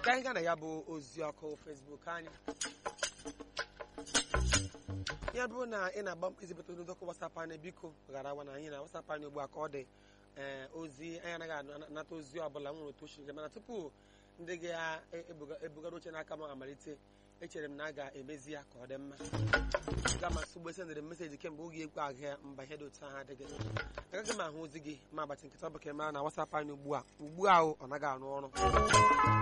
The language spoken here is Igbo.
ka anyị gaa na ya bụ ozi ọkụ fesbuk anyị ya bụrụ na ị na-agba izipụta ozi ọkụ wasapụ anyị biko ghara awa na anyị na wasapụ anyị ugbu a ka ọ dị ee ozi anyị anaghị anata ozi ọbụla nwere otu ochiri mana tupu ndị ga-ebugara oche n'aka m amalite echere m na a ga-emezi ya ka ọ dị mma ga masị ugbo sendịrị meseji kemgbe oge ekwe ahịa mba ihe dị otu ahụ adịghị agaghị m ahụ ozi gị ma abatị nkịta ọ bụ ka mara na wasapụ anyị ugbu a ugbu a ọ naghị arụ ọrụ